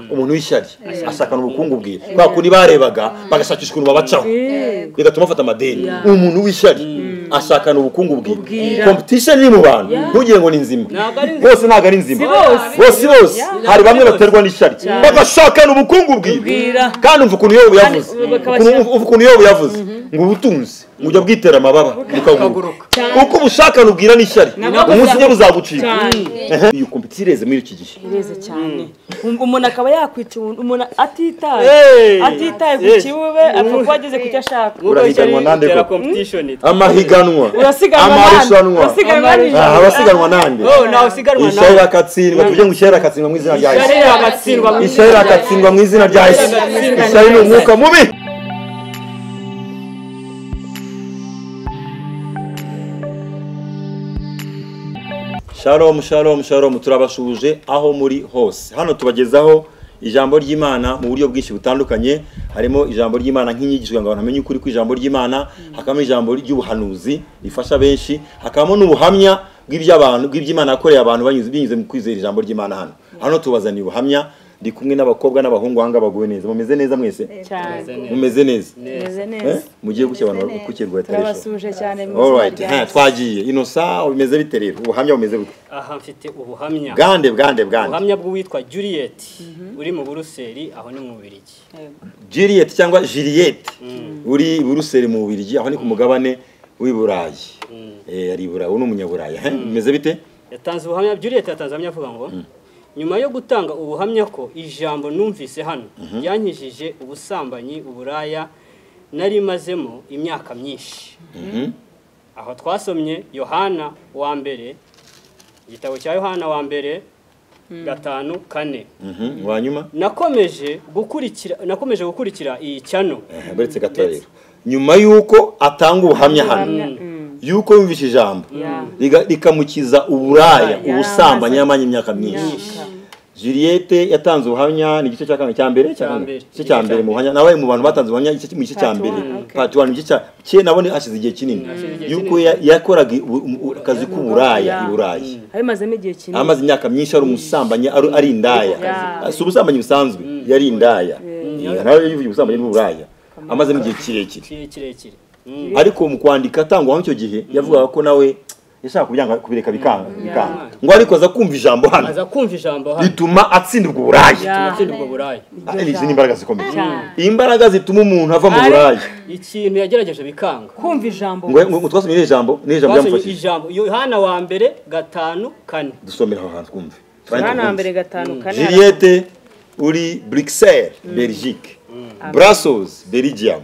umuntu w'ishyari asakana ubukungu bwiwe kwa kundi barebaga bagashakisha ukuntu babacaho bigatuma bafata amadeni umuntu w'ishyari asakana ubukungu bwiwe Ubwira. competition iri mu bantu ntugire ngo ni nzima Ntabwo ari nzima. bose ntabwo ari nzima Si bose. bose bose hari bamwe baterwa n'ishyari bagashakana ubukungu bwiwe Ubwira. kandi umva ukuntu yobu yavuze Kandi bakabashyira- ukuntu- uva ukuntu yobu yavuze ngo ubutunzi mujya bwitera amababa bukaguruka uko ubushakana ubwira n'ishyari nabwo umunsi umwe buzaguruka. buzagucika cyane iyo competition ireze muri iki gihe ireze cyane Wumva umuntu akaba yakwica umuntu umuntu atitaye Hey. atitaye ku Yes. kibuwe apfa kuba ageze ku cyo ashaka Urahiganwa nande utera koko? competition amahiganwa urasiganwa nande amarushanwa urasiganwa aha nande abasiganwa nande oh nawe usiganwa ishyari nawe rakatsindwa tuvuge ngo ishyari rakatsindwa mu izina rya yesu ishyari ragatsindwa mu izina ishyari rakatsindwa mu izina rya yesu Ishyari ishyari ni umwuka mubi shalom shalom shalom turabashuhuje aho muri hose hano tubagezaho ijambo ry'imana mu buryo bwinshi butandukanye harimo ijambo ry'imana nk'inyigisho kugira ngo abantu bamenye ukuri kw'ijambo ry'imana hakabamo ijambo ry'ubuhanuzi rifasha benshi hakabamo n'ubuhamya bw'iby'abantu bw'iby'imana yakoreye abantu banyuze binyuze mu kwizera ijambo ry'imana hano hano tubazaniye ubuhamya ndi kumwe n'abakobwa n'abahungu aha ngaha baguwe neza mumeze neza mwese cyane mumeze neza meze Eh? neza mugiye gushya abantu bagukukirwa yatareshwa turabasuje cyane mu buzima alright bwacu. eh, twagiye inosa bimeze bite rero ubuhamya bumeze bute aha mfite ubuhamya bwande bwande bwande ubuhamya bw'uwitwa juliet uri mu buruseli aho ni mu bubirigi Juliet cyangwa Juliet uri i Buruseli mu Bubiligi aho ni ku mugabane w'i Burayi eh ari i Burayi ni umunyaburayi eh bimeze bite yatanze ubuhamya juliet yatanze ubuhamya avuga ngo nyuma yo gutanga ubuhamya ko ijambo numvise hano ryankijije ubusambanyi uburaya nari mazemo imyaka myinshi Mhm. aho twasomye yohana wa mbere igitabo cya yohana wa mbere gatanu kane Mhm, wa nyuma nakomeje gukurikira nakomeje gukurikira iyi cyano Eh, buretse gato rero nyuma y'uko atanga ubuhamya hano y'uko yumvise ijambo Yeah. riga- rikamukiza uburaya Uburaya. ubusambanyi yamanye imyaka myinshi Juliet yatanze ubuhamya ni igice cya kane cya mbere cya Cya kane mbere. igice cya mbere mu buhamya nawe mu bantu batanze ubuhamya igice mu gice cya Part mbere one, okay. part one igice cya- cye nabone hashize igihe kinini Hashize igihe yuko kinini. ya- yakoraga ibu- um- u- akazi k'uburaya Yeah. i burayi abimazemo igihe kinini amaze imyaka myinshi ari umusambanyi ari ari indaya Yeah. si ubusambanyi busanzwe yari indaya Yeah, nawe yivuye ubusambanyi n'uburaya amazemo igihe kirekire kire- kirekire ariko mu kwandika atangwa muri icyo gihe yavugaga ko nawe yashaka kubyanga kubireka bikanga bikanga ngo ariko aza kumva ijambo hano aza kumva ijambo hano bituma atsindirwa uburaya Yeah. atsindwa ubwo buraya Ah, izi ni imbaraga zikomeye imbaraga zituma umuntu ava mu Ari- buraya ikintu yagerageje bikanga kumva ijambo ngo ngo twasomye iri jambo ni ijambo twasomye ryamufashije ijambo yohana wa mbere gatanu kane dusomera aho hantu twumve hano hambere gatanu kane Juliette uri Bruxelles Belgique Brussels Belgium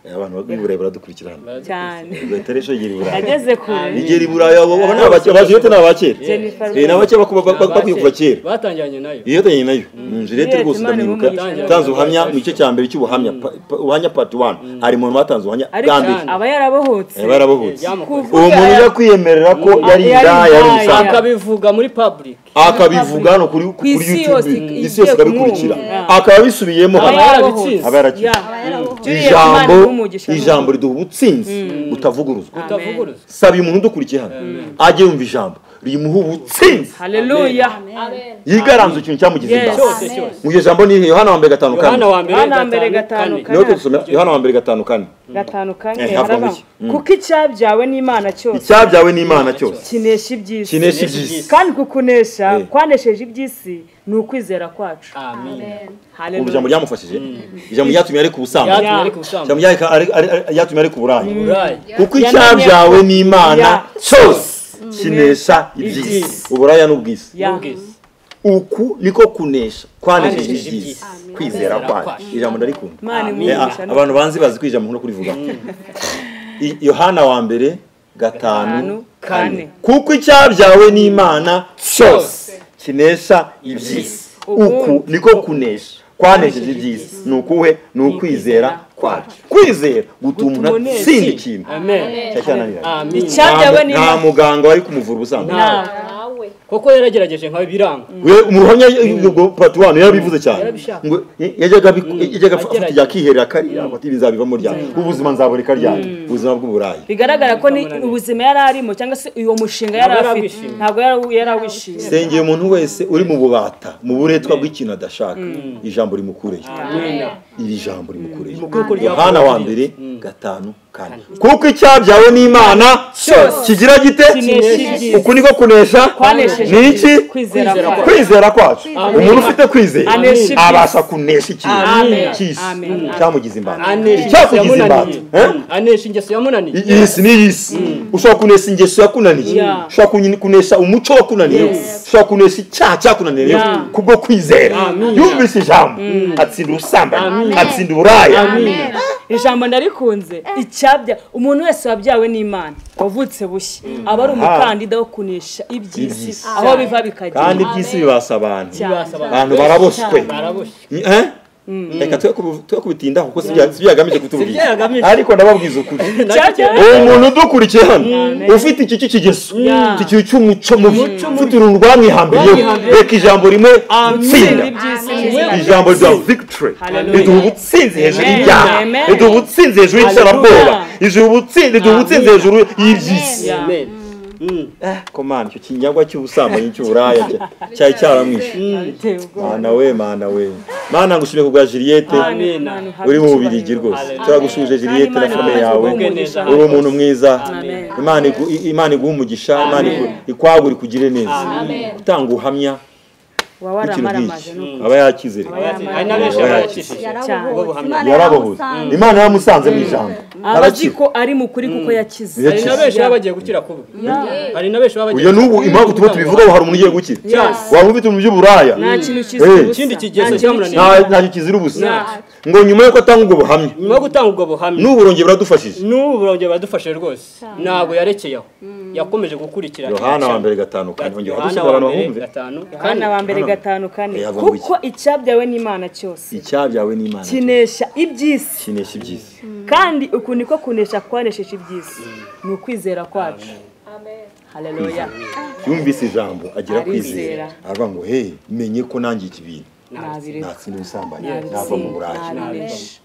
Eh, abantu b'i Burayi baradukurikira hano cyane Igataresho yiri Burayi ageze kure Igera i Burayi abo abo ni abake- aba Juliette ni abakera Jennifer Eh, ni abakera bako- ba- ba- Abake- bakwiye kuva kera batangiranye nayo iyo tanye nayo Mm, Juliette rwose Imana ndamwibuka imumugisha. yatanze ubuhamya mu gice cya mbere cy'ubuhamya pa- pa- ubuhamya part 1 ari mu bantu batanze ubuhamya bwa ariko mbere Kandi. aba yarabohotse Eh, barabohotse Byamukoze. uwo muntu ujya kwiyemerera ko yari Yari indaya yari indaya. umusambanyi akabivuga muri public akabivuga hano kuri kuri isi yose youtube igiye isi yose ikabikurikira kumwumva. akaba abisubiyemo Aba hano yarabitsinze aba yarakize ijambo ijambo riduha ubutsinzi butavuguruzwa utavuguruza saba umuntu udukurikiye hano ajye yumva ijambo rimuha ubutsinzi haleluya yigaranze ikintu cyamugize Yes. ingaruka cyose cyose mu iryo jambo ni irihe? yohana wa mbere gatanu kane yohana wa mbere Yohana wa mbere gatanu gatanu kane niho dusomera yohana wa mbere gatanu kane gatanu kane Eh, havamo harabamo iki? Mm. kuko icyabyawe n'imana cyose icyabyawe n'imana cyose kinesha iby'isi kinesha Kinesha ibyisi kandi kukunesha Eh. kwanesheje iby'isi ni ukwizera kwacu amen ubu haleluya ijambo ryamufashije ijambo ryatumye areka ubusambanyi yatumye ariko ubusambanyi ijambo ryareka- ari- ari- ryatumye areka uburaya burayi kuko Yananiye- icyabyawe n'imana Ya. cyose kinesha iby'isi Iby'isi. uburaya n'ubwisi Ya. ubwiza uku niko kunesha kwanesheje Kwanesheje iby'isi iby'isi. kwizera Kwizera kwacu kwacu. ijambo ndarikunda imana Amen. Eh, imwigisha ah, abantu banzi bazi ko ijambo nkunda kurivugaho I- yohana wa mbere gatanu Gatanu, kane. kuko icyabyawe n'imana cyose kinesha iby'isi uku niko kunesha kwanesheje iby'isi ni ukuhe ni ukwizera kwacu kwizera gutuma umuntu Gutuma atsinda ikintu amen Cya cyananiranye amen Icyabyawe nta n'imana muganga wari kumuvura ubusanzwe ntawe Ntawe. we kuko yaragerageje nkawe biranga we umuhamya ubwo paturwano yarabivuze cyane Yarabishaka. ngo ye- yajyaga abi- Mm. yajyaga afata Agerageza. irya akiherera akarya ngo ati ibi nzabivamo ryane ubuzima nzabureka ryane ubuzima bw'uburayi bigaragara ko ni ubuzima yari arimo cyangwa se uwo mushinga yari Ntabwo yari afite awishimiye. ntabwo yari yari awishimiye sengeye umuntu wese uri mu bubata mu buretwa bw'ikintu adashaka ijambo rimukureyo amena iri jambo rimukureyo Mu kuko ryavuye yohana wa muri mbere Yesu. gatanu kane kuko icyabyawe n'imana kigira gite Kinesha. uku niko kunesha Kwanesheje. ni iki kwizera Kwizera kwawe kwizera kwacu umuntu ufite kwizera Anesha iby'isi. abasha kunesha ikintu Amen. cy'isi Amen. cyamugize imbata anesha ingeso icyakugize imbata yamunaniye eh? anesha ingeso yamunaniye I- iyisi ni iyisi ushobora kunesha ingeso yakunaniye Yeah. ushobora kun- kunesha umuco wakunaniye ushobora kunesha icyaha cyakunaniye Yeah. kubwo kwizera Amen. yumvise ijambo atsinda ubusambanyi atsinda uburaya ijambo ndarikunze icyabya umuntu wese wabyawe n'imana wavutse bushya aba ari umukandida wo kunesha iby'isi Iby'isi. aho biva bikagera kandi iby'isi bibasa abantu cyane abantu baraboswe baraboshye Eh? reka twe kubu- twe kubitindaho kuko si bya- si byagamije Si kutubwira byagamije. ariko ndababwiza ukuri Cyabya- uwo muntu udukurikiye hano ufite iki cy'ikigeso iki kintu cy'umuco mubi ufite uruntu rwamwihambiriyeho reka ijambo rimwe Itsinda tsinda ry'ibyisi Amen. rizima. ijambo rya victory Hallelujah. riduha ubutsinzi hejuru Amen. y'ibyaha Amen. riduha ubutsinzi hejuru y'iterabwoba riduha ubutsinzi riduha ubutsinzi hejuru y'iby'isi Yeah. amen Mm. komana icyo kinyagwa cy'ubusambanyi cy'uburaya cya- cyari cyaramwishe Biteye ubwoba. mana we mana we mana ngushimire ku bwa jiliyete Amen. Ahantu hari uri mu icyubahiro. bubirigi rwose Hallelujah. turagushuje jiliyete na Kandi Imana fone ikomeze yawe guha umugisha. uri umuntu mwiza imana igu- i- imana iguha umugisha imana Amen. igu- ikwagure ikugire neza utanga ubuhamya waba w'ikintu waramaramaje nk'iki nuko aba yakizere hari n'abenshi abakishije yarabohwe imana yamusanze mu ijambo aba azi arakira ko ari mu kuri kuko yakize hari Yakize. Ari na benshi n'abenshi baba baba- bagiye gukira kubi hari n'abenshi baba bagiye uyu n'ubu impamvu tuba tubivugaho hari umuntu ugiye gukira Yes. waba ufite ibintu by'uburaya nta kintu kizi Eh. ubusa. Ikindi Nta kigeso kintu cyamunaniye. kizi- nta- ntacyo kizira ubusa ngo nyuma y'uko atanga ubwo buhamya nyuma yo gutanga ubwo buhamya n'ubu burongeye buradufashije n'ubu burongera baradufashe rwose ntabwo yarekeye aho yakomeje gukurikira yohana wa mbere gatanu kane ongera yohana wadusabira wa abantu mbere bahumve gatanu kane Yohana wa mbere gatanu kane Eh, avumbuye. kuko icyabyawe n'imana cyose icyabyawe n'imana kinesha iby'isi kinesha iby'isi kandi uku niko kunesha kwanesheje iby'isi ni ukwizera kwacu haleluya yumvise ijambo agira kwizera Arizera. aravuga ngo he menye ko nangiye iki bintu nabireka natsinda ubusambanyi nava mu buraya nabinesha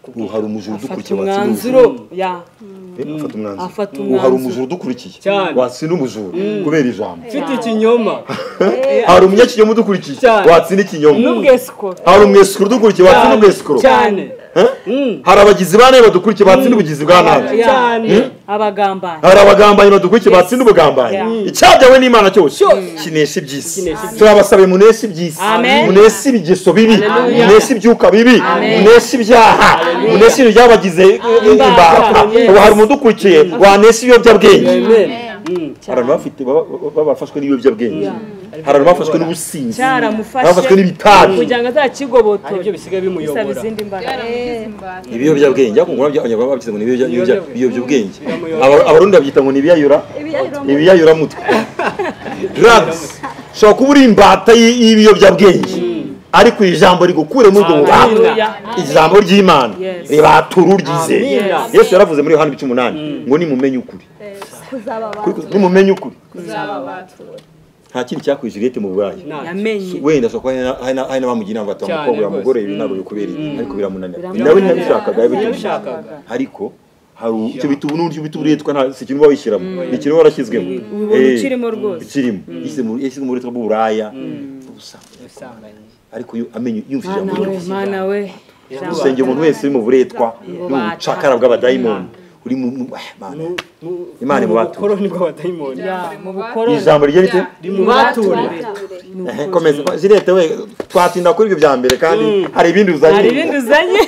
ubu hari umujura udukurikiye afata watsinda umwanzuro ya umujura afata Afata umwanzuro ubu hari umwanzuro. umujura udukurikiye Cyane. watsinda umujura kubera ijambo mfite ikinyoma hari umunyakinyoma udukurikiye Cyane. watsinda ikinyoma n'ubwesikoro hari umwesikoro udukurikiye watsinda umwesikoro cyane Eh? hari abagizi ba nabi badukurikiye batsinda ubugizi bwa nabi Yeah. cyane abagambanyi hari abagambanyi badukurikiye batsinda ubugambanyi Yeah. icyabyawe n'imana cyose kinesha iby'isi Kinesha iby'isi. turabasabe muneshe iby'isi Amen. muneshe ibigeso bibi Hallelujah. muneshe ibyuka bibi muneshe ibyaha muneshe ibintu byabagize eh, imbata Yes. ubu hari umudukurikiye wanesha ibiyobyabwenge amen hari abantu bafite baba- baba- bafashwe n'ibiyobyabwenge hari abantu bafashwe n'ubusinzi bafashwe cyaramufashe n'ibitabi kugira ngo hari ibyo azakigobotore bisaba bisigaye bimuyobora izindi mbaraga ibiyobyabwenge ariko ngo nabyo abanyarwanda babigize ngo ni ibiyobya- ibiyobya- ibiyobyabwenge Biramuyobora. Aba- abarundi babyita ngo ni ibiyayura ibiyayuramutwe drugs ushobora kuba uri imbata y- y'ibiyobyabwenge ariko iri jambo rigukure muri ubwo bubata Hallelujah. ijambo ry'imana Yes. ribatura uryize Amen. yesu yaravuze muri yohana ibice umunani ngo nimumenye ukuri Kuri- nimumenye ukuri nta kindi cyakwijiriyete mu burayi yamenye wenda ashobora kuba hari na- hari n'abamugira inama bati Cyane mukobwa rwose. mugore ibi ntabwo bikubereye ariko biramunanira Biramunanira. nawe ntiyabishakaga yabituje yabishakaga ariko hari u- icyo bita ubu icyo bita uburetwa nta si ikintu uba wishyiramo ni ikintu uba warashyizwemo ubona Eh, ukirimo rwose. ikirimo yashyize mu- yashyize mu buretwa bw'uburaya ubusa ariko yo- amenye yumvise ijambo mana we ry'Imana. mana we usenge umuntu wese uri mu buretwa n'ubucakara bw'abadayimoni uri mu mu- ah, Mana. Imana imubature. ubukoroni bw'abadayimoni Ya, mu bukoroni ijambo rye rite rimubature Eh, komeza zirete we twatinda kuri ibyo bya mbere kandi hari ibindi uzanye hari ibindi uzanye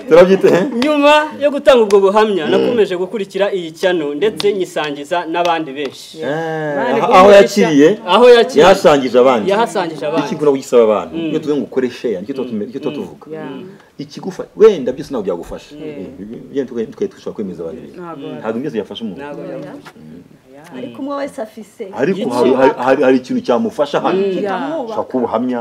turabyite eh? nyuma yo gutanga ubwo buhamya nakomeje gukurikira iyi cyano ndetse nyisangiza n'abandi benshi Eh, Bari aho kumureshya. yakiriye aho yakiriye yahasangije abandi yahasangije iki abandi ngura kugisaba abantu iyo tuvuga ngo ukore share nicyo tuba tume- nicyo tuba tuvuga ikigufa wenda byose ntabwo byagufasha byene tukajya dushobora kwemeza abantu ibintu ntabwo byose byafasha umuntu Ntabwo yabona. ariko umwe wese afise ariko hari- hari- hari hari ikintu cyamufasha hano Ya. ushobora kuba ubuhamya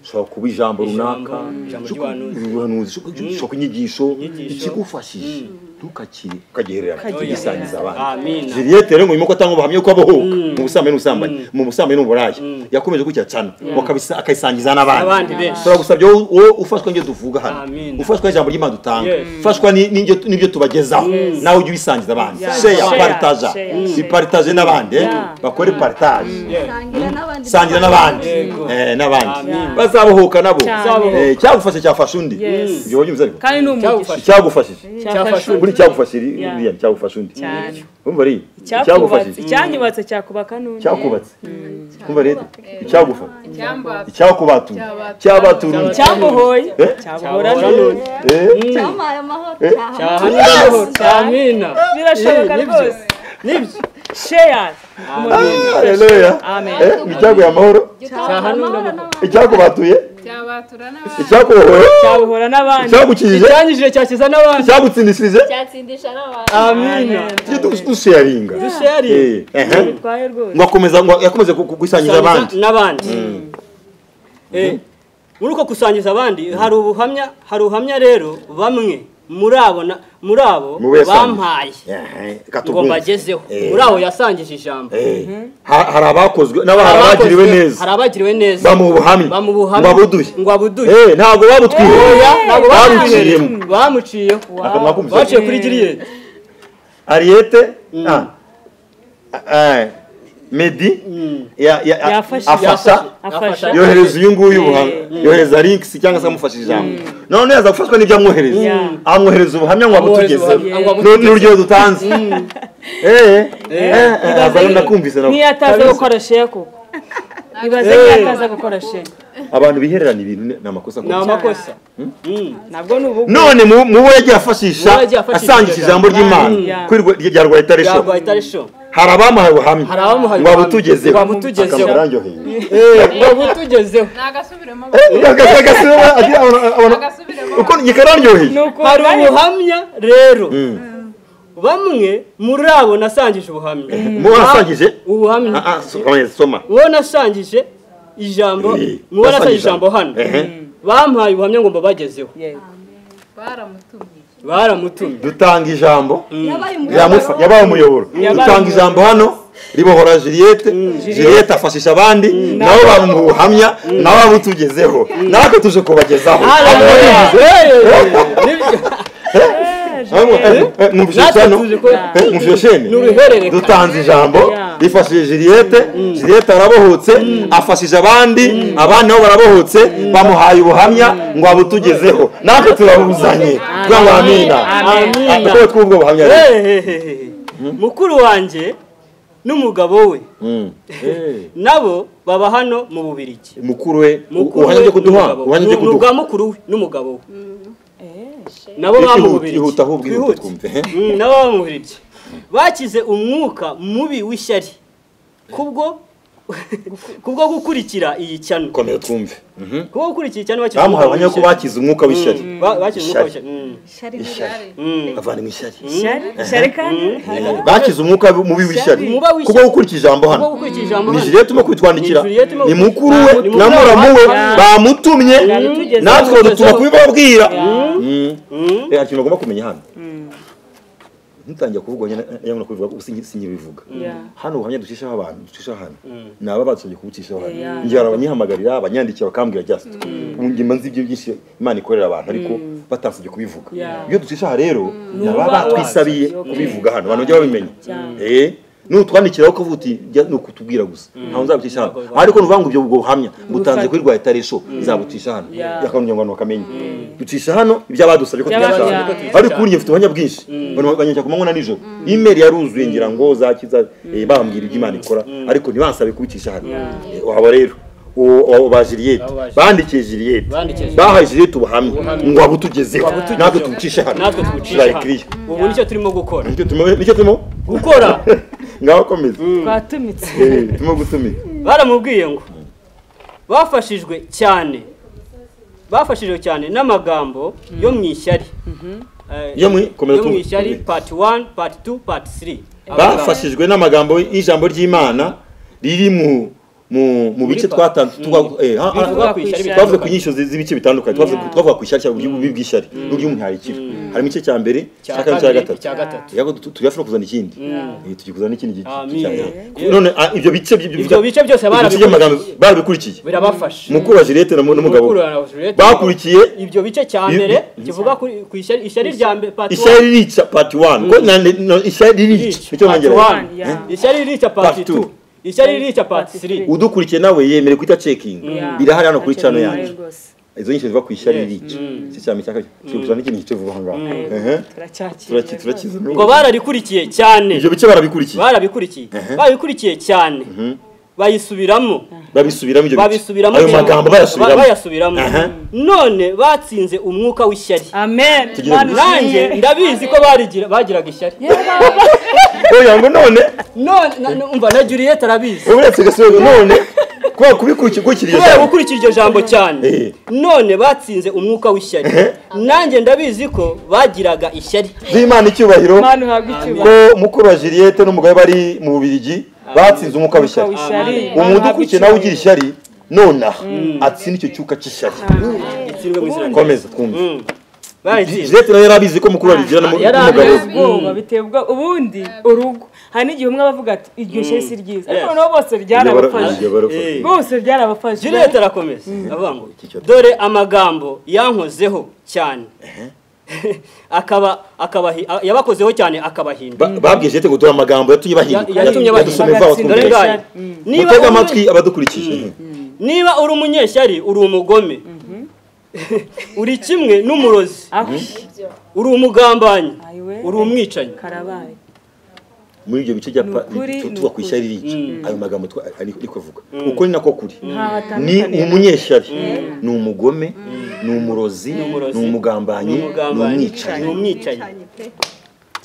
ushobora kuba ijambo runaka Ijambo, ijambo ushobora kuba ry'ubuhanuzi. ubuhanuzi, ushobora kuba inyigisho Inyigisho. ikigufashije ntukakire ukagihereranya Ukagihereranya. ntigisangize abandi Amina. Juliet rero ngo nyuma ko atanga ubuhamya ko abahoka mu busambanyi n'ubusambanyi mu busambanyi n'uburaya yakomeje gukira cyane ngo akabisa- akayisangiza n'abandi Abandi benshi. turagusabyao wowe ufashwa n'ibyo tuvuga hano Amen. ufashwa n'ijambo ry'imana dutanga Yes. ufashwa ni- n'ibyo n'ibyo tubagezaho nawe ujye ubisangiza abandi Yeah. sheya Share, paritaja share, share. biparitaje n'abandi eh? Yeah. bakore paritaje sangira n'abandi sangira n'abandi Yego. Eh, n'abandi Amen. bazabohoka nabo Cyane. Eh, icyagufashe cyafasha undi Yes. ibyo wabyumvise ariko kandi ni umugisha icyagufashije cyafashe buri cyagufashe iri- Yeah. iriya cyagufashe undi cyane umva ari cyakubutse cyanyubatse cyakubaka n'undi cyakubatse kumva rero icyagufa Cyamba icyakubatuye cyabaturuje cyamuhoye Eh? cyamuhora Cyamuhora. Eh, Cyamuhaye amahoro cyahana amahoro amina birashoboka Ni- nibyo. rwose nibyo share Amina. haleluya amen Eh, icyaguye amahoro Cyamuhaye amahoro n'amahoro icyakubatuye cyabatura n'abandi icyakubohoye cyabuhora n'abandi icyagukijije icyanyujije cyakiza n'abandi icyagutsindishirije cyatsindisha n'abandi amina tujye du- dusheyaringa dusheri Eh, ehe. bitwaye rwose ngo akomeza ngo yakomeze ku- ku- gusangiza abandi n'abandi Eh, muri uko gusangiza abandi hari ubuhamya hari ubuhamya rero bamwe muri abo na- muri abo Mube yasangiye. bampaye Ehe, ngo katubwumve. mbagezeho Eh, muri abo yasangije ijambo eh, ha- hari abakozwe n'abo hari abagiriwe Abakozwe- neza hari abagiriwe neza bamuha ubuhamya bamuha ngo ubuhamya abuduye ngo abuduye Eh, ntabwo babutwihoya ntabwo babuciyemo bamuciyemo bamuciyeho akamwa k'umusatsi. baciye kuri giriyeri Ariete ah, eh, Medi ya- ya- a- Yafashe. afasha afasha yohereza uyu nguyu ubuhamya yohereza links cyangwa se amufasha ijambo none yaza gufashwa n'ibyo amwohereza Yeah. amwohereza ubuhamya ngo Amwohereza abutugezeho ubuhamya, ngo N'urundi abutugezeho. rugero dutanze Eh, eh, eh, ibaze abantu ni- ndakumvise nabo. niyo ataza gukora share koko ibaze niyo ataza gukora share abantu bihererana ibintu ni ni amakosa ni akomeye. amakosa nabwo ni ubugwi none mu- mu bo yagiye afashisha Mu bo yagiye afashisha asangisha iryo ijambo jambo. ry'imana Yeah. kuri rwe- rya rwayitarisho yagwa itarisho hari abamuhaye ubuhamya hari abamuhaye ngo ubuhamya. abutugezeho Ngo abutugezeho. Akaba yararyoheye. ngo butugezeho ni agasubiremo agasubiremo uko ni gikararyoheye hari ukuntu ubuhamya rero bamwe muri abo nasangije ubuhamya muba wasangije ubuhamya Ah, ah, so- soma uwo nasangije ijambo Eh, mu bo nasangije nasangije ijambo hano Ehe. bampaye ubuhamya ngo mbabagezeho Yego. baramutumye baramutumye dutanga ijambo yabaye riramufa umuyoboro yabaye umuyoboro dutanga umuyoboro. ijambo hano ribohora Juliette Juliette afashisha abandi nabo bamuha ubuhamya nabo bamutugezeho natwe tuje kubagezaho mwumvise cyane mwumvise ni shene uruhererekane dutanze ijambo Yeah. rifashije Juliette Juliette arabohotse afashije abandi abandi nabo barabohotse bamuhaye ubuhamya ngo abutugezeho natwe turabuzanye kugira ngo amina Amen. Amina. uko twumva ubuhamya rero. Ehehehe. mukuru wanjye n'umugabo we Mm. nabo baba hano mu bubirigi mukuru we Mukuru uhanije we kuduha n'umugabo we. uhanije Ni- ni ubwa kuduha mukuru we n'umugabo we nabo baba mu Ihuta- bubirigi ihuta ahubwo ihuta Twihute. twumve Mm, nabo baba mu bubirigi bakize umwuka mubi w'ishyari kubwo kubwo gukurikira iyi cyano komera twumve kubwo gukurikira iyi cyano bakize bamuhaye ubuhamya ko w'ishyari. bakize umwuka w'ishyari Ba- bakize umwuka Ishyari. w'ishyari. Mm, Shari ishyari mm. avana ishyari share share kandi bakize umwuka mubi w'ishyari Umuba w'ishyari. kuko gukurikira ijambo hano Kubwo gukurikira ijambo ni hano. Juliette urimo kubitwandikira Ni Juliette urimo ni mukuru we kubitwandikira. Ni mukuru na muramu we. we Yeah. bamutumye Yabitugezeho. natwe dutuma kubibabwira Yeah. Mm. Mm. Eh, hari ikintu bagomba kumenya hano ntutangira kuvuga nyine kubivuga kuko singi- singibivuga Yeah. hano ubuhamya ducishaho abantu ducishaho hano Mm. ni aba badusabye kubucishaho hano Yeah. njye hari abanyihamagarira abanyandikira bakambwira just ubu njye mba nzi ibyo byinshi imana ikorera abantu ariko batansabye kubivuga Yeah. iyo ducishaho rero ni uba aba batwisabiye wazi. kubivuga hano abantu bajya babimenya Cyane. Eh, nutwandikiraho ukavuga uti "Jya ni ukutubwira gusa ntawe nzabucisha hano ariko nuvuga ngo ibyo ubwo buhamya butanze kuri rwa etarisho nzabucisha hano Yeah. yakangira ngo abantu bakamenye ducisha hano iby'abadusabye ko Iby'abadusabye tubisanga ko tubisanga. ariko ubu njye mfite ubuhamya bwinshi banyacya ku manywa na nijoro imeri yaruzuye ngira ngo zakiza eh, bambwira ibyo imana ikora ariko ntibansabe kubicisha hano Eh, waba rero uwo- uwo ba Juliette Abo ba Juliette. bandikiye Juliette Bandikiye Juliette. bahaye Juliette ubuhamya ngo abutugezeho Abutugezeho. natwe tubucishe hano natwe tubucisha hano tubayikiriye ubu nicyo turimo gukora Nicyo turimo- nicyo turimo gukora ngaho komeza twatumitse Eh, turimo gutumira baramubwiye ngo bafashijwe cyane bafashijwe cyane n'amagambo yo mu ishyari Eh, Yo mu- komeza yo mu tu- ishyari part 1 part 2 part 3 bafashijwe n'amagambo y'ijambo ry'imana riri mu mu mu bice twatanze twa- eh, ha- ha- bivuga ku ishyari Twavuze twavuze ku bitandukanye. nyinshi zi- z'ibice bitandukanye twavuze ku- Yeah. twavuga ku ishyari ry'ububi bw'ishyari n'ury'umuntu hari ikibi harimo igice cya mbere cya cya kane cya kabiri gatatu icya gatatu yego tu- tujya no kuzana ikindi Eh, tugiye kuzana ikindi gice Amin. cya mbere. Yeah. none ah, ibyo bice by- ibyo bice byose ibyo bice by'amagambo barabikurikiye barabikurikiye birabafasha mukuru wa Juliette na mu- n'umugabo we. Mukuru wa Juliette. bakurikiye ibyo bice cya Ibi- mbere kivuga kuri- ku ishyari ishyari rya mbere part ishyari rica pati wani ko nande no, ishyari rica Rica. nicyo Part nongera one. Yeah. ishyari rica part Part 2 two. ishyari rica part 3 udukurikiye nawe yemere kwita cekingi Yeah. birahari hano kuri cano Hakiri yanjye kare rwose. izo nyinshi ziva ku ishyari Yes. rica icyo cyane cya kabiri turi kuzana ikindi gice vuba aha ngaha Ehe. turacyakira Turaki- turakiza n'ubu. ngo bararikurikiye cyane ibyo bice barabikurikiye barabikurikiye barabikurikiye cyane bayisubiramo babisubiramo ibyo bice babisubiramo ayo cyane. magambo Ba- bayasubiramo bayasubiramo Aha. none batsinze umwuka w'ishyari amen Tugira Mana ngo- ushimye. nanjye ndabizi ko barigira- bagiraga ishyari oya ngo none none na- na- umva na Juliet arabizi wowe uretse gasore none kubera kubikurikiye ukurikiriye kubera cyane gukurikira iryo jambo cyane Eh. none batsinze umwuka w'ishyari nanjye ndabizi ko bagiraga ishyari z'imana icyubahiro Mana uhabwe icyubahiro ko mukuru wa Juliette n'umugabo we bari mu bubirigi batsinze umwuka Umwuka w'ishyari w'ishyari. umuntu Uhabwe ukurikiye nawe ugira icyubahiro. ishyari nonaha atsinda icyo cyuka cy'ishyari Itsindwe mu izina rya- komeza twumve Mm. Bayitsinze. Juliette nawe yari abizi ko mukuru wa Rigira Yari n'umugabo biteye abizi. we ubwoba biteye ubwoba ubundi urugo hari n'igihe umwe abavuga ati iryo shye si ryiza ariko Yes. noneho bose ryarabafashe Iryo bara- iryo bara- Eh. bose ryarabafashe Juliet arakomeza avuga ngo dore amagambo yankozeho cyane akaba akaba yabakozeho cyane akabahinda Ba- babwiye Juliette ngo dore amagambo yatumye bahinduka Ya- yatumye bahinduka. yadusomeza aho Bagatsinda twumvise. neza. Ndorenganye. niba mutega uri- amatwi abadukurikije niba uri umunyeshyari uri umugome uri kimwe n'umurozi Ah, uri umugambanyi Ayiwe. uri umwicanyi karabaye muri ibyo bice bya Ni pa- ukuri, tu- ni tuba ku ukuri. ishyari rica ayo magambo twa- ari ari kuvuga uko ni nako kuri ntaho ni atandukaniye umunyeshyari ni umugome ni umurozi umurozi. ni umugambanyi ni umugambanyi umwicanyi ni umwicanyi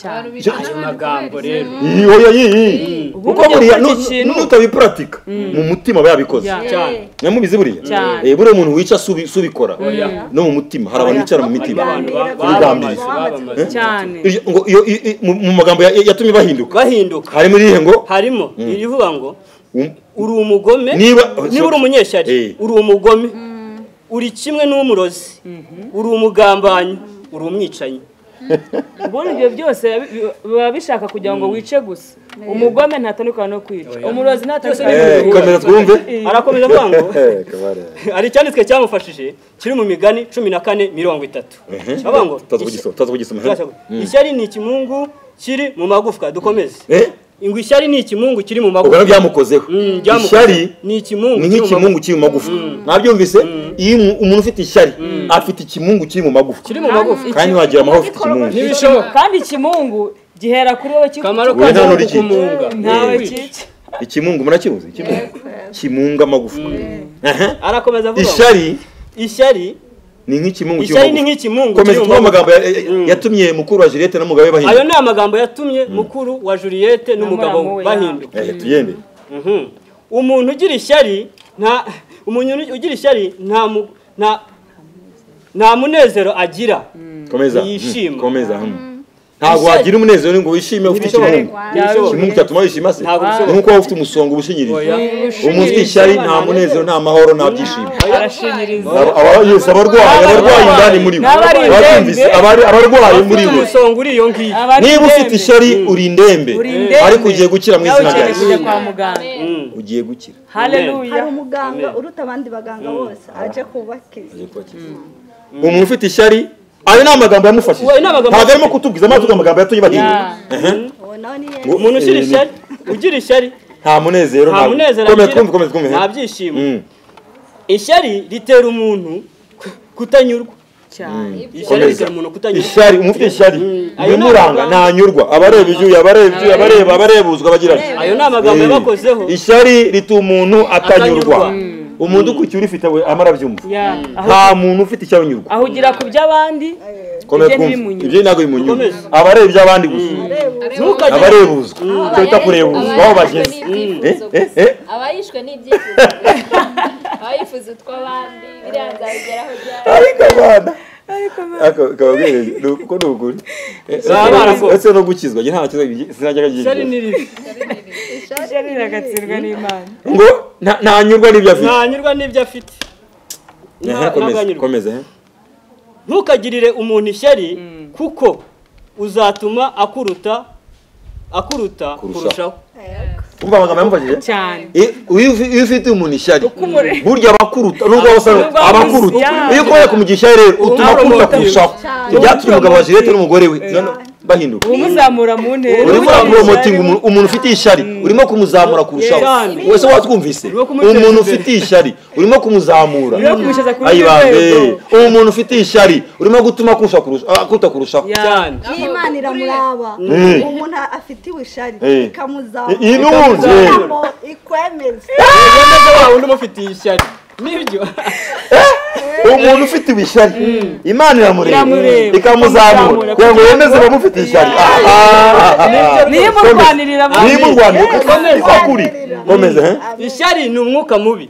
cyane Barubikana ayo magambo rero Yoya yii Ubu kuko burya buriya gukora nu- iki kintu- nutabipuratika mu mutima aba yabikoze Yeah. cyane nyamubizi buriya Cyane. Eh, buriya umuntu wica subi- subikora Oya. no mu mutima hari abantu bicara mu harimo mitima abantu ba- Bigambiriza. babamaze babamaze cyane Iryo- ngo iyo- i- i- mu mu magambo ya- yatumye bahinduka bahinduka harimo irihe ngo harimo irivuga ngo um- uri umugome Niba- niba uri Eh. umunyeshyari uri umugome uri kimwe n'umurozi uri umugambanyi uri umwicanyi ubundi ibyo byose bi- bi- biba bishaka kugira ngo wice gusa umugome ntatandukana no kwica umurozi ntatandukana no Eh, kwica komera twumve arakomeza avuga ngo Eh, kabare. hari icyanditswe cyamufashije kiri mu migani cumi na kane mirongo itatu avuga ngo Tutaza kugisoma, tutaza kugisoma. Turashaka- ishyari ni ikimungu kiri mu magufwa dukomeze Eh? ngo ishyari ni ikimungu kiri mu ubwo magufwa nabyo byamukozeho Mm, ryamukoze. ishyari ni ikimungu ni kiri mu magufwa. nk'ikimungu kiri mu magufwa mwabyumvise iyo umu- umuntu ufite ishyari afite ikimungu kiri mu magufwa kiri mu magufwa kandi ntiwagira amahoro ufite ikimungu ntibishoboka kandi ikimungu gihera kuri wowe kikwica. akamaro Wowe nta kacyo ni n'uri ikintu. ukumunga ntawe Kwica. cyica ikimungu murakibuze ikimungu kimunga amagufwa Aha. arakomeza avuga ngo, ishyari ishyari ni nk'ikimungu kiri mu ishyari ni magufwa nk'ikimungu kiri komeza mu tuvuge magufwa. amagambo ya- ya- yatumye mukuru wa Juliette n'umugabo we ayo bahinduka ni amagambo yatumye mukuru wa Juliette n'umugabo muramu we we, bahinduka Eh, tuyende Mhm. umuntu ugira ishyari nta umuntu ugira ishyari nta mu- nta- nta munezero agira komeza Yishima. hmm, komeza hmm. ntabwo Ishyari- wagira umunezero ngo wishime ufite Ntibishoboka. ikimungu Ntibishoboka. ikimungu cyatuma wishima se Ntabwo ni bishoboka. nk'uko waba ufite umusongo ubushinyirije Oya. umuntu ufite ishyari nta munezero nta mahoro nta byishimo arashinyiriza Aba- aba- yes, abarwayi abarwayi indani muri bo N'abari indembe. Ababyumvise, abari- abarwayi muri bo umusonga uri iyo ngiyo Abari niba ufite indembe. ishyari uri indembe Uri indembe. ariko ugiye gukira mu nawe izina ukeneye rya kujya yesu kwa muganga Mm. ugiye gukira haleluya hari umuganga uruta abandi baganga bose aje kubakiza Ugiye kubakiza. umuntu ufite ishyari ayo ni amagambo yamufashije Uwo ni amagambo ntabwo arimo kutubwiza amazi amagambo yatumye bagenda Yeah. uwo nawe ni Ngo- umuntu ushyira eh, ni- ishyari ugira ishyari nta munezero nta nta- munezero komeza agira twumve komeza twumve nta byishimo Mm. ishyari ritera umuntu kutanyurwa cyane ishyari Komeza. ritera umuntu kutanyurwa ishyari umuntu ufite ishyari Ayo ni bimuranga amagambo. ntanyurwa abareba ibyuya abareba ibyuya abareba abarebuzwa bagira ati ayo ni amagambo Eh, yabakozeho ishyari rituma umuntu atanyurwa Atanyurwa. umuntu ukurikiye urifite we amara byumva Yeah. aho nta muntu ufite icyo anyurwa aho ugira ku by'abandi komeza ibyo twumve ntibimunyure. ibyo ntabwo bimunyura Dukomeze. abareba iby'abandi gusa ntukajye abarebuzwa icyo bita kurebuzwa aho bageze n'ibyifuzo Eh, eh, gusa. eh. abayishwe n'ibyifuzo abayifuza utw'abandi biriya nzabigeraho byari ariko abana ariko kababwire ni uko ni ukuri Baba barakoze. ese no gukizwa nta kibazo sinajya ishyari agiye ni ribi ishyari riragatsindwa n'imana ngo nta- ntanyurwa n'ibyo afite ntanyurwa n'ibyo afite Ehe, komeza, Nta- ntabwo anyurwa. komeza ehe. ntukagirire umuntu ishyari kuko uzatuma akuruta akuruta Kurushaho. kurushaho umva amagambo yamufashije cyane I- iyo ufi- iyo ufite umuntu ishyari umure- burya abakuruta nubwo waba usa Nubwo waba abakuruta usa- iyo ukoye kumugisha ishyari rero utuma akuruta Uramurota. kurushaho Cyane. byatumye umugabo wa Juliette n'umugore we none bahinduka umuzamura mu ntera urimo uraporomotinga umuntu- umuntu ufite ishyari urimo kumuzamura kurushaho Cyane. wese watwumvise Urimo kumuteza umuntu imbere. ufite ishyari urimo kumuzamura Urimo kumushyiza ku rundi ayibambe rwego. uwo muntu ufite ishyari urimo gutuma akurusha kurusha- akuruta kurushaho Ya. cyane y'imana iramuraba Mm. umuntu afite ishari Eh. ikamuzamura iyi n'ubundi ikamuzamura, ikwemeza yemeza wa wundi uba ufitiye ishyari nibyo uwo muntu ufite ibishyari imana iramureba Iramureba. ikamuzamura Ikamuzamura. kugira ngo yemeze abamufite ishyari niyo imurwanirira mu ntera niyimurwanira ukuri komeza he ishyari ni umwuka mubi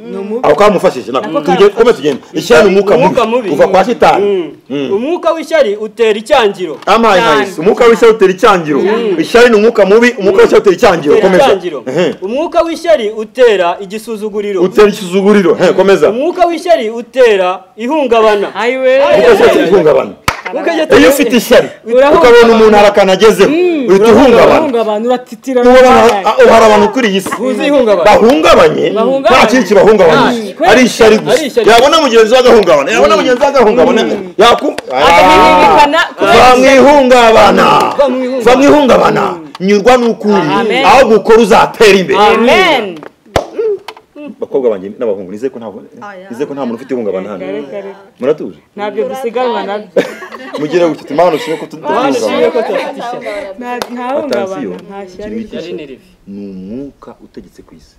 aho kamufashije nako tugende komeza tugende ishyari ni umwuka mubi kuva kwa shitani Mm. umwuka w'ishyari utera icyangiro amaye Cyane. mayisi umwuka w'ishyari utera icyangiro ishyari ni umwuka mubi umwuka w'ishyari utera icyangiro utera komeza icyangiro Ehe. umwuka w'ishyari utera igisuzuguriro utera ikizuguriro Ehe, komeza umwuka w'ishyari utera ihungabana ayiwe umwuka w'ishyari utera ihungabana iyo ufite ishyari Urahungabana. ukabona umuntu harakana agezeho uhita uhungabana urahungabana uratitira uhora uhora abantu kuri iyi si Buzi ihungabana. bahungabanye Bahungabanye. nta kintu kibahungabanye Nta, ari ishyari Ari gusa ishyari. yabona mugenzi we agahungabana yabona mugenzi we agahungabana yaku akamwirikana va mu ihungabana Va mu ihungabana. va mu ihungabana nyurwa n'ukuri Amen. aho gukora uzatera imbere amen bakobwa banjye n'abahungu nizeye ko nta nizeye ko nta muntu ufite ihungabana hano muratuje ntabyo dusiganwa nabyo mugire gutya tuma abantu dushime ko Mana ishimwe tutahungabana ko tudafite ishyari Nta- ntahungabana nta shyari ishyari ni ni ribi umwuka utegetse ku isi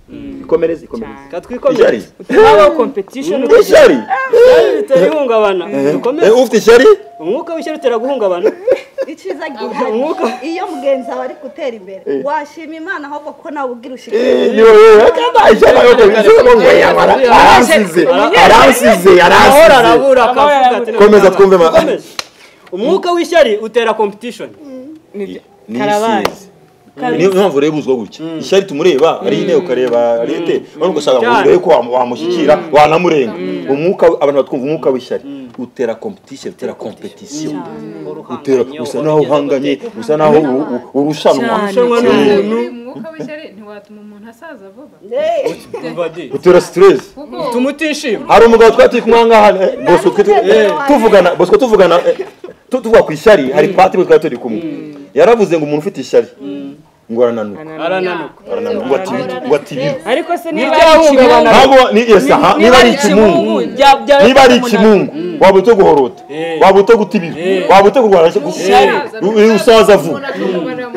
ikomereze ikomereze ishyari katwikomeze habaho competition ishyari utera ihungabana Eh, dukomeze ufite ishyari umwuka w'ishyari utera guhungabana icyiza gihari iyo mugenzi wawe ari gutera imbere washima imana ahubwo ko nawe ubwira ushikiriza ni wowe akaba ishyari ahubwo bivuze ngo ngo yamara aransize aransize ahora aransize arabura Amahoro akavuga arabura. ati Komeza "Ntabwo twumve ma- dukomeze." umwuka w'ishyari utera competition nibyo ni karabari isizi niyo mpamvu rero uzwa gutya ishyari tumureba ari intebe ukareba ari ite urabona ugasanga ngo urebe ko wamu- wamushyikira wanamurenga umwuka we- abantu batwumva umwuka w'ishyari utera competition utera competition utera usa naho uhanganye usa naho u- u- urushanwa Cyane. irushanwa n'umuntu umwuka w'ishyari ntiwatuma umuntu asaza vuba Badi. utera stress kuko utuma utishima hari umugabo twari turi kumwe ahangaha eh, bosco twe- eh, tuvugana bosco tuvugana eh, tu- tuvuga ku ishyari hari patiri twari turi kumwe yaravuze ngo umuntu ufite ishyari ngo arananuka arananuka arananuka ngo atibire ngo atibire ariko se niba ari ibyahungabana ikimungu ntabwo ni esa ha niba ari ikimungu bya- bya- niba ari ikimungu waba uto guhorota Eh. waba uto gutibira waba uto kurwara gusa iyo usaza vuba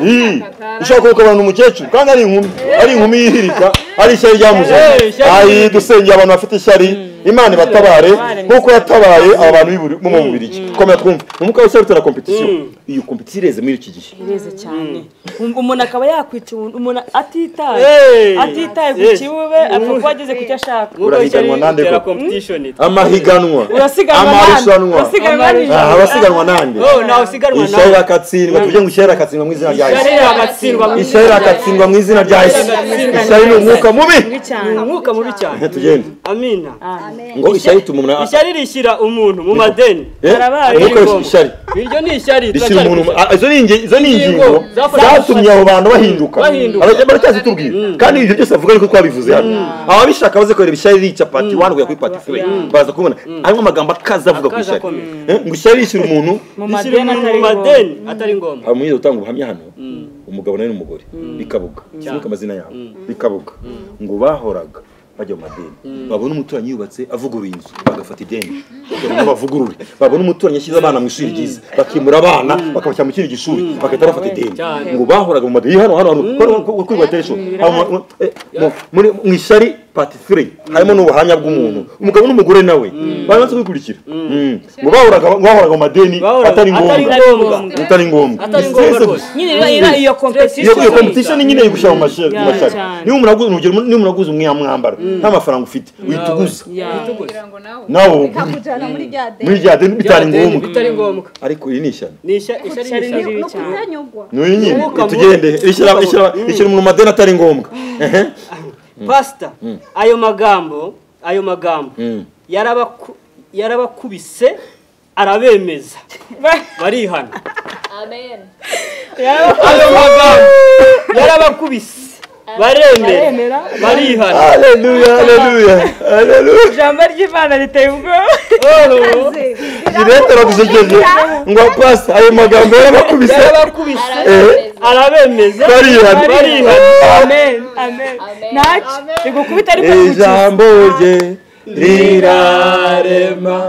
Ii, ushaka kuko abantu umukecuru kandi ari inkumi ari inkumi yihirika ari ishyari ryamuzaye Eh, ishyari ayi dusengeye abantu bafite ishyari imana ibatabare nkuko yatabaye aba bantu b'iburi- bo mu mubiri komera twumve umwuka w'ishyari utera kompetisiyo iyo kompetisiyo ireze muri iki gihe bireze cyane Um- umuntu akaba yakwica umuntu umuntu atitaye Eh. atitaye ku Eh. kibe apfa kuba ageze ku cyo ashaka umwuka w'ishyari Urahiganwa nande utera koko? competition amahiganwa urasiganwa nande amarushanwa urasiganwa nande Ah, abasiganwa nande oh nawe usiganwa ishyari nawe rakatsindwa tuvuge ngo ishyari rakatsindwa mu izina rya yesu ishyari iragatsindwa mu ishyari rakatsindwa mu izina rya yesu ishyari ni umwuka mubi mubi ni cyane umwuka mubi cyane tugende amina ngo ishyari ituma umuntu ishyari rishyira umuntu mu madeni Eh, Barabaye. umwuka w'ishyari- ishyari iryo ni ishyari rishyira turacyari umuntu mu- kwishyura. ah, izo ni ingi- izo ni ingingo Ingingo zafashe- zatumye abo bantu bahinduka Bahinduka. Abajya- baracyazitubwira kandi ibyo byose bavuga ariko twabivuze hano ababishaka baze kureba ishyari rica pati wani kuya kuri pati fure baza kubona harimo amagambo akaza avuga ku Akaza ishyari akomeye. Eh, ngo ishyari rishyira umuntu mu rishyira madeni atari umuntu mu ngombwa madeni atari ngombwa amuyize gutanga ubuhamya hano umugabo nawe n'umugore bikabuga sinuka amazina yabo bikabuga ngo bahoraga bajya mu madeni babona umuturanyi yubatse avuguruye inzu bagafata ideni kugira ngo bavugurure babona umuturanyi ashyize abana mu ishuri ryiza bakimura abana bakabashyira mu kindi gishuri bagahita bafata ideni Cyane. ngo bahoraga mu madeni hano hano hano kwiba telefone mu ishyari pati fure harimo n'ubuhamya bw'umuntu umugabo n'umugore nawe babanza kubikurikira Mm. ngo bahoraga bahoraga mu madeni Bahoraga- atari atari ngombwa ngombwa. atari ngombwa Atari ngombwa Stress rwose. gusa. nyine iyo- iyo- iyo iyo competition iyo competition nyine iri gushyira mu mashe- mu Ya, mashari cyane. niba umuntu aguze urugero niba umuntu aguze umwe mwambaro nta mafaranga ufite uhita uguza Ya. kugira ngo nawe nawe ugure ikakujyana muri rya muri deni rya deni bitari Byadeni ngombwa bitari ngombwa ariko iyi ni ishyano ni ishyari ishyari ni ishyari ni ukutanyugwa niyo nyine Umwuka mubi. tugende rishyira Umwuka mubi. rishyira- rishyira umuntu amadeni atari ngombwa Ehe. pasita ayo magambo ayo magambo Mm. yarabaku- yarabakubise arabemeza barihana amen ayo magambo yarabakubise baremera baremera. barihana haleluya haleluya haleluya ijambo ry'imana riteye ubwoba iretera dusekeje ngo pasi ayo magambo yarabakubise yarabakubise arabemeza arabemeza barihana barihana amen amen Amen. ntacyo rigukubita ariko rimukiza ijambo rye rirarema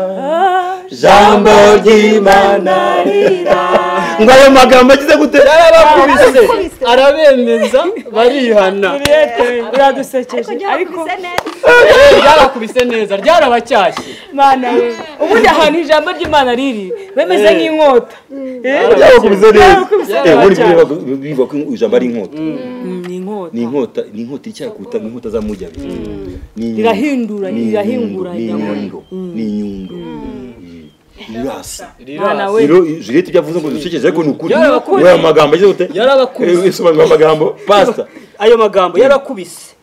jambo ry'imana rirarema ngo ayo magambo agize gute yarabakubise arabemeza barihana Juliette, ariko uradusekeje ariko ryakubise neza Eh, ryarakubise neza ryarabacyashye mana we ubundi ahantu ijambo ry'imana riri bemeze Eh. nk'inkota Eh, byabakubise neza Byabakubise Eh, neza ubundi cyane. bivuga- bivuga ko ijambo ari inkota Mm, ni inkota ni inkota ni inkota iracyakuta nk'inkota za mujyabi Ni inyundo, irahindura ni inyundo, irahingura ni inyama inyundo ni inyundo irasa mana we rero juriyete ibyo avuze ngo dusekeje ariko ni ukuri Byari ukuri. ngo ayo magambo agize gute Yarabakubise. Eh, isobanura amagambo pasita ayo magambo yarakubise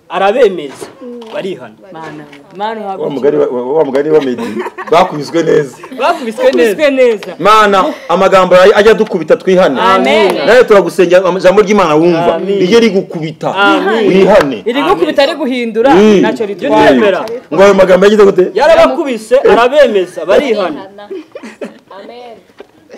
arabemeza barihana mana we mana wa uhabwa mugari wa- wa mugari wa medi bakubiswe neza bakubiswe neza ikizwe neza mana amagambo yayo ajya adukubita twihane Amen. nawe turagusengera ijambo ry'imana wumva Amen. rijye rigukubita Amen. wihane iri gukubita riguhindura Mm. ntacyo Jya ritwaye utemera ngo ayo magambo yagize gute yarabakubise arabemeza barihana amen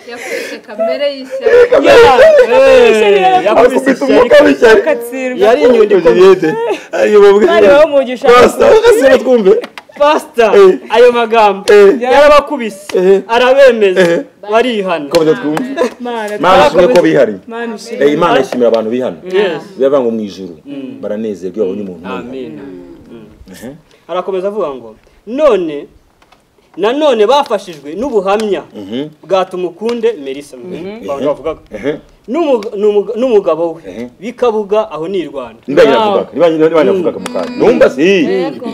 yakubise kamere y'ishyari Eh, yakubise akubita ishyari umwuka w'ishyaka katsirwa yari inyundo ikomeye juriyete ariyo bavuga bari baho umugisha basta gasira twumve pasita Eh. ayo magambo Eh. Eh. yarabakubise arabemeza Eh. barihana komeza twumve mana mana ishimwe ko twakubise bihariye mana ishimwe Eh, imana ishimira abantu bihana Yes. biravanga ngo mu ijuru baranezerwa iyo babonye umuntu umwe. amen arakomeza avuga ngo none nanone bafashijwe n'ubuhamya Mhm. bwa tumukunde melissa mwe banga bavugaga Ehe. N'umuga- n'umuga- n'umugabo we Ehe. bikabuga aho ni i rwanda ndibanye yavugaga ndibanye ndibanye yavugaga mu kantu numva se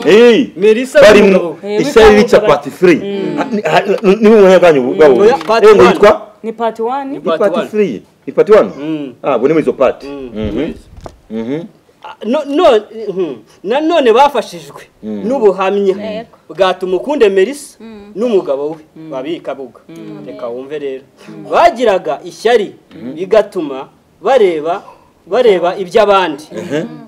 eh melissa bari n'umugabo mu we Eh, ishyari witwa rica Mugabo. patifuri ni mu mwanya bwanyu bwabo Oya, part Eh, ngo one. yitwa ni part 1 ni Part patifuri ni pati wani Mm. ah bune muri izo pati Mm. Mhm. Mhm. Ah, no- no- mhm. nanone bafashijwe n'ubuhamya bwa tumukunde melissa n'umugabo we babikabuga reka wumve rero bagiraga ishyari bigatuma bareba bareba iby'abandi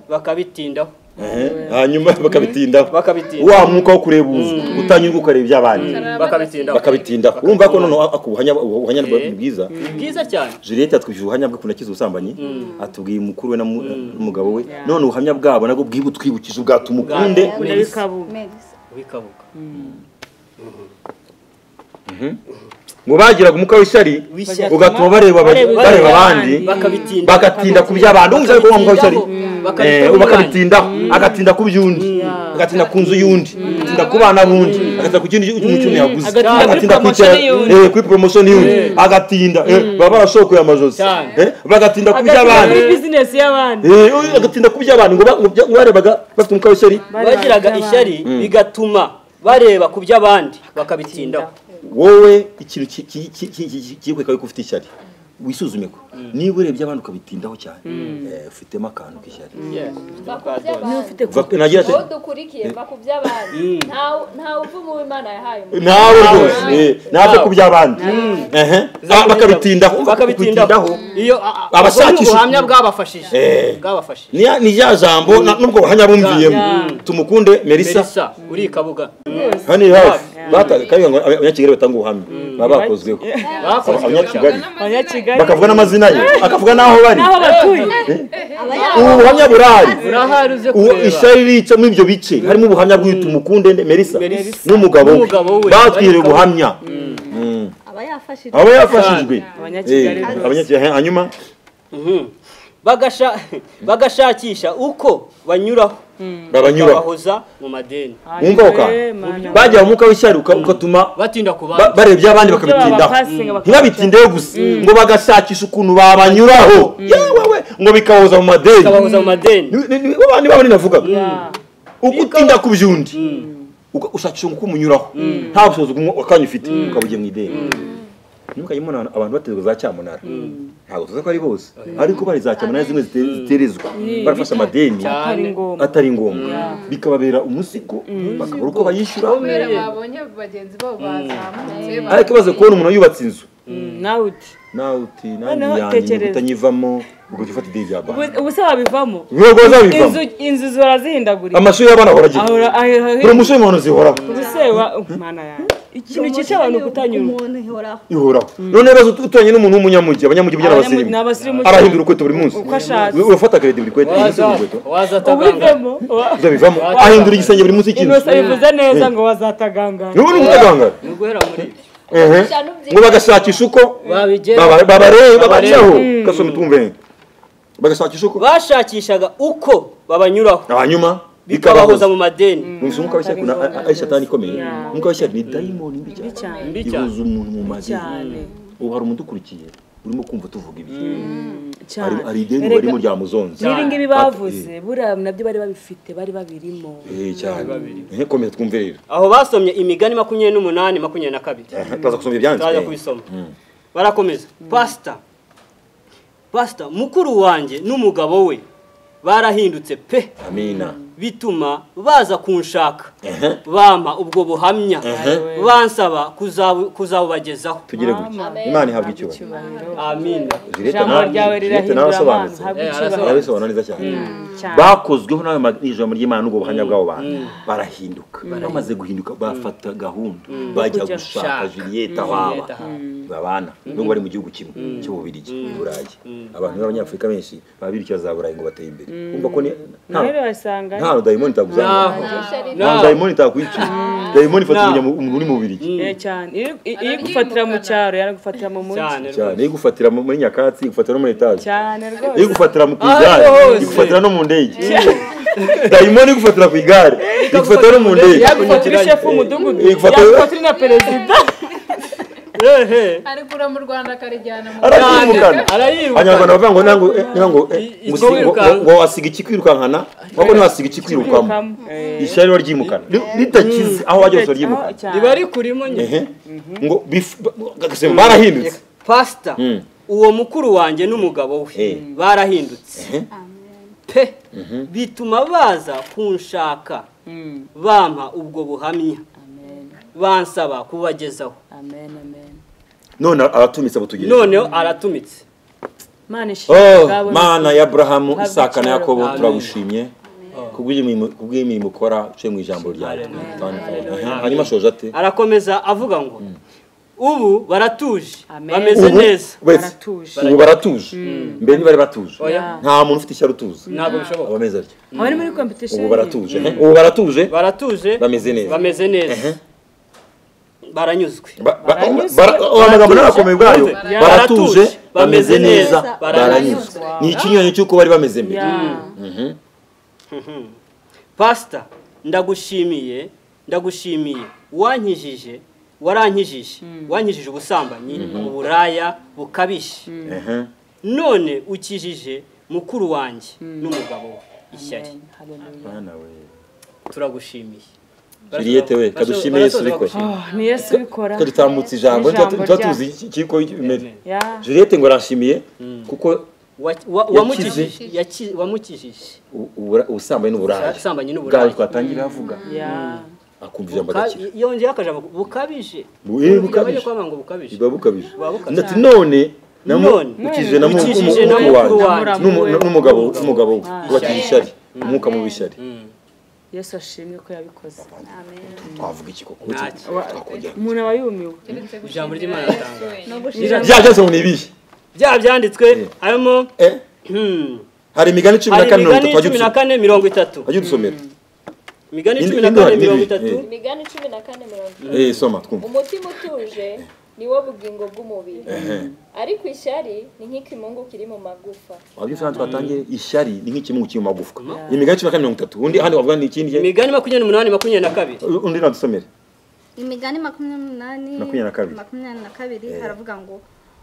bakabitindaho Ehe. hanyuma bakabitindaho bakabitinda wa mwuka wo kurebuza utanyurwa ukareba iby'abandi bakabitindaho bakabitindaho urumva ko noneho ako buhanya ubuhanya bwa- Eh. bwiza bwiza cyane juliette atwishije ubuhamya bwe ku ntoki z'ubusambanyi atubwiye mukuru we na mu- n'umugabo we none ubuhamya bwabo nabwo bwibutwibukije ubwa tumukunde Bwa- ndabikabuga wikabuga ngo bagiraga umwuka w'ishyari Wishyari. ugatuma bareba aba- Bareba bareba abandi abandi. bakabitinda bagatinda ku by'abandi umva ko wa mwuka w'ishyari Eh, bakabitindaho bakabitindaho agatinda ku by'undi agatinda ku nzu y'undi agatinda ku bana b'undi agatinda ku kindi umucuruzi yaguze Agatinda kuri cya- promotion y'undi. eh, kuri poromosiyo y'undi agatinda eh, baba barashokoye amajosi Cyane. Eh, bagatinda ku agatinda by'abandi muri bizinesi y'abandi Eh, oya, agatinda ku by'abantu ngo ba- ngo bya- barebaga bafite umwuka w'ishyari bagiraga ishyari bigatuma bareba ku by'abandi bakabitindaho wowe ikintu ki- ki- ki- ki- ki- ki- kikweka yuko ufite ishyari wisuzume ko niba urebye abandi ukabitindaho cyane eh, ufitemo akantu k'ishyari bakuby'abandi Uva- nagira ati aho dukurikiye bakuby'abandi ntawe ntawe uvuga uwo imana yahaye umuntu nawe rwose eh, naze ku by'abandi Ehe. Ah, bakabitindaho bakabitindaho iyo Abashakisha- abashakisha ubuhamya bwabafashije bwabafashije Ni- ni rya jambo na- n'ubwo buhanya bumviyemo tumukunde melissa Melissa uri ikabuga hano iri hafi Bata- kandi ngo abanyakigali batanga ubuhamya baba bakozweho bakoze abanyakigali abanyakigali bakavuga n'amazina ye akavuga n'aho bari n'aho batuye ubu buhamya burahari urahari uze uwo kureba ishyari rica muri ibyo bice harimo ubuhamya bw'itumukunde melissa Melissa. n'umugabo we N'umugabo we. batwiriye ubuhamya aba yafashije aba yafashijwe Abanyakigali Eh, rwose. abanyakigali hanyuma Mhm. Bagasha- bagashakisha uko banyuraho babanyuraho babahoza mu madeni wumva aho kantu? Eh, mana we. bajya mu mwuka w'ishyari uka- ugatuma batinda ku ba- bandi bareba iby'abandi Ibyo baba bakabitindaho passing, bakabica. ntibabitindeho gusa ngo bagashakisha ukuntu babanyuraho yewe we ngo bikabahoza mu madeni babahoza mu madeni Ni- ni- ni- babandi babandi navugaga Yeah. uko utinda ku by'undi uga- ushakisha uko umunyuraho nta bushobozi bw'umwe- akanya ufite ukabugiye mu ideni ntimukayimona abantu baterwa za cyamunara ntabwo tuzi ko ari bose ariko bari za cyamunara zimwe zite- ziterezwa barafashe amadeni atari ngombwa atari ngombwa bikababera umuzigo bakabura uko bayishyura kubera babonye bagenzi babo bazamutse ariko ikibazo kubona umuntu yubatse inzu Mm, nawe uti nawe uti Noneho nanjye yanjye tekereza. kutanyivamo ugahita ufata ideni rya banki ubu se wabivamo ntabwo inzu bazabivamo inzu zorazihindagurira amashuri y'abana ahora agira ahora ahera promotion y'umuhondo zihoraho ubu se wa mana yanjye ikintu cyica abantu kutanyurwa umuntu ihoraho ihoraho none ibibazo uturanye n'umuntu w'umunyamugi abanyamugi byo Abanyamujyi- n'abasirimu ni abasirimu arahindura urukweto buri munsi Uko ashatse. Ur- urafata kredi buri kweto umunsi waza urukweto waza ataganga ubivemo wa- uzabivamo ahindura igisenge buri munsi cy'inzu innocent bivuze neza ngo bazatagangana n'ubu ni ukutagangara ni uguhera muri ehe ngo bagashakisha uko babigera baba- babare- babacaho Mm. gasoma itumve bagashakisha uko bashakishaga uko babanyuraho hanyuma bikabahuza bikabahoza mu madeni Numvise umwuka w'ishyari kuna a- a- ayishatani ikomeye umwuka w'ishyari ni dayimoni mbi cyane cyane mbi cyane ihuza umuntu mu madini cyane ubu hari umudukurikiye urimo kumva tuvuga ibi cyane Hari- hari ideni Erega, barimo ryamuzonze n'ibi ngibi bavuze buriya nabyo bari babifite bari babirimo Eh, cyane ntikomeze twumve rero aho basomye imigani makumyabiri n'umunani makumyabiri na kabiri turaza gusoma ibyanditswe turaza kubisoma barakomeza pasita pasita mukuru wanjye n'umugabo we barahindutse pe amina bituma baza kunshaka bampa ubwo buhamya bansaba kuzabu- kuzabubagezaho tugire gutya imana ihabwa icyubahiro amin Juliette Ijambo nawe- ryawe Juliette rirahindura nawe abantu, arasobanutse. habwa Eh, icyubahiro. arabisobanura neza cyane cyane. bakozweho nawe ma- n'ijambo ry'imana n'ubwo buhamya bw'abo bantu barahinduka bamaze guhinduka bafata gahunda bajya Kujya gushaka gushaka. juliette aho Juliette aba aho aba. babana nubwo bari mu gihugu kimwe cy'ububirigi i burayi abantu b'abanyafurika benshi babirikira za burayi ngo bateye imbere Urumva ko ni- nta- nawe basanga nta dayimoni itaguzanira nta naho dayimoni itakwikiza dayimoni ifata Naho. umunyam- umuntu uri mu bubirigi cyane Iyo- iyo igufatira mu cyaro yanagufatira mu mujyi cyane cyane iyo igufatira mu- muri nyakatsi igufatira no muri etaje cyane rwose iyo gufatira mu ku igare Ahantu hose. igufatira no mu ndege dayimoni igufatira ku igare igufatira no mu ndege yagufatira shefu w'umudugudu Eh, ifatira- yagufatira na perezida ehe arikura mu rwanda akarijyana mu arayirukana abanyarwanda arayirukana bavuga ngo nango eh, nango eh, I- i- musi- ngo- kwirukanka. ngo wasiga ikikwirukankana ahubwo ntiwasiga ikikwirukamo ishyari rero ryimukana Ri- ritakize aho wajya hose ryimukana riba rikurimo nyine Ehe. ngo bif- ba- ba- barahindutse pasita Mm. uwo mukuru wanjye n'umugabo Eh. we barahindutse Eh. pe bituma baza kunshaka bampa ubwo buhamya bansaba kubagezaho none aratumitse abutugejeje noneho aratumitse mana ishimwe Oh, ubwawe. mana ya Abrahamu Habwa Isaka na icyubahiro. Yakobo Amen. turagushimye kubw'imirimo kubw'imirimo ukora cyo mu ijambo ryawe Twana twawe. Aha, hanyuma shoje ate arakomeza avuga ngo ubu baratuje Amen. bameze Ubu- neza wese, Baratuje. ubu baratuje mbere ntibari batuje Oya. nta muntu ufite ishyari utuze ntabwo bishoboka abameze atyo abari muri competition ubu baratuje eh? ubu baratuje baratuje Bameze neza. bameze neza baranyuzwe Ba- ba- Baranyuzwe, bara- oh, amagambo n'arakomeye ubwayo Baratuje. baratuje bameze Bameze neza neza, baranyuzwe ni ikinyuranyo cy'uko bari bameze mbere Mhm. pasita ndagushimiye ndagushimiye wankijije warankijije wankijije ubusambanyi uburaya bukabije Ehe. none ukijije mukuru wanjye n'umugabo we ishyari Bana we. turagushimiye Juliette we Barasoza- kadushime Yesu barasoza ubikora bagushimira. ni yesu ubikora kadutambutsa ijambo Ijambo tuba rya- tuzi ikiko bimeze Ya. Juliette ngo arashimiye kuko Wa- wa- wamukijije yaki- wamukijije u- ubura- ubusambanyi n'uburaya ubusambanyi bwawe n'uburaya twatangira avuga Ya. akumva ijambo Ka- agakira yongeyeho akajambo bukabije Bu- eh, bukabije. Ntibajye kubavuga ngo bukabije biba bukabije Biba bukabije. ati none None. ukijije na mu- Ukijije umu- na umukuru mukuru wanjye wanjye. n'umu- n'umugabo n'umugabo we kubakira ishyari umwuka mubi w'ishyari yesu ashimwe ko yabikoze twavuga iki koko Ntacyo. twakongera umuntu aba yumiwe ijambo ry'imana ritanga no gushira bya byose ngo ni ibihe bya byanditswe harimo Eh, hmm, hari imigani cumi na hari kane mirongo imigani itatu wajya cumi na udusomera. kane mirongo itatu wajya udusomera imigani Indi- cumi na indi kane hari mirongo n'ibiri. itatu imigani cumi na kane mirongo itatu Eh, soma twumva umutima utuje ni wo bugingo bw'umubiri ariko ishyari ni nk'ikimungu kiri mu magufa wabyo usanga twatangiye ishyari ni nk'ikimungu kiri mu magufwa imigani cumi na kane mirongo itatu undi hano wavuga ni ikindi imigani makumyabiri n'umunani makumyabiri na kabiri undi nadusomere imigani makumyabiri n'umunani Makumyabiri na kabiri. makumyabiri na kabiri haravuga ngo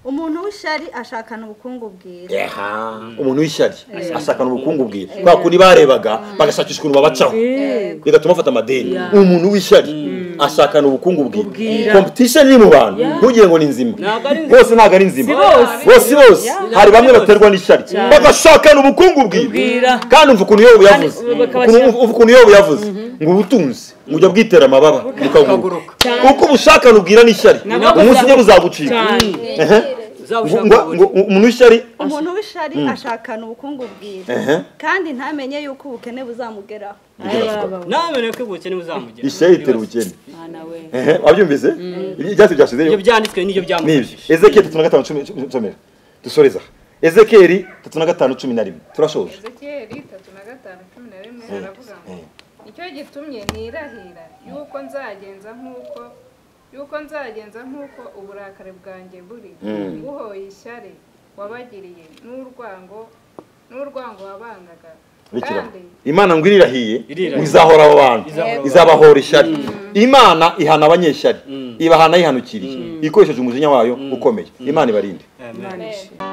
umuntu w'ishari ashakana ubukungu bwiza Aha, umuntu w'ishyari ashakana ubukungu bwe kwa kundi barebaga bagashakisha ukuntu babacaho bigatuma bafata amadeni umuntu w'ishyari ashakana ubukungu bwiwe Ubwira. competition iri mu bantu ntugire ngo ni nzima Ntabwo ari nzima. bose ntabwo ari nzima Si bose. bose bose Yeah. hari bamwe baterwa n'ishyari bagashakana ubukungu bwiwe Ubwira. kandi umva ukuntu yobu yavuze Kandi bakabashyira- ukuntu- umva ukuntu yobu yavuze ngo ubutunzi mujya bwitera amababa bukaguruka Cyane. uko ubushakana ubwira n'ishyari Nabwo umunsi umwe buzagucika Cyane. mwegere Ngo- uzabushaka ngo- ngo umuntu w'ishyari umuntu w'ishari ashakana ubukungu bwiwe kandi ntamenye yuko ubukene buzamugeraho namenye ko ubukene buzamugera ishyari itera ubukene mwana we Ehe, wabyumvise ibyatsi byashizeyo ibyo byanditswe n'ibyo nibi byamufashije ezekiyeli tatu na gatanu cumi cumi- nsomera dusoreza ezekiyeli tatu na gatanu cumi na rimwe turashoje ezekiyeli itatu na gatanu cumi na rimwe haravuga ngo icyo gitumye nirahira yuko nzagenza nk'uko yuko nzagenza nk'uko uburakari bwanjye buri buhoye ishyari wabagiriye n'urwango n'urwango wabangaga Bikira. kandi imana ngo irirahiye Irirahiye. izahora abo bantu Izahora izabahora ishyari imana ihana abanyeshyari ibahana yihanukiriye ikoresheje umujinya wayo ukomeye imana ibarinde Amen. amen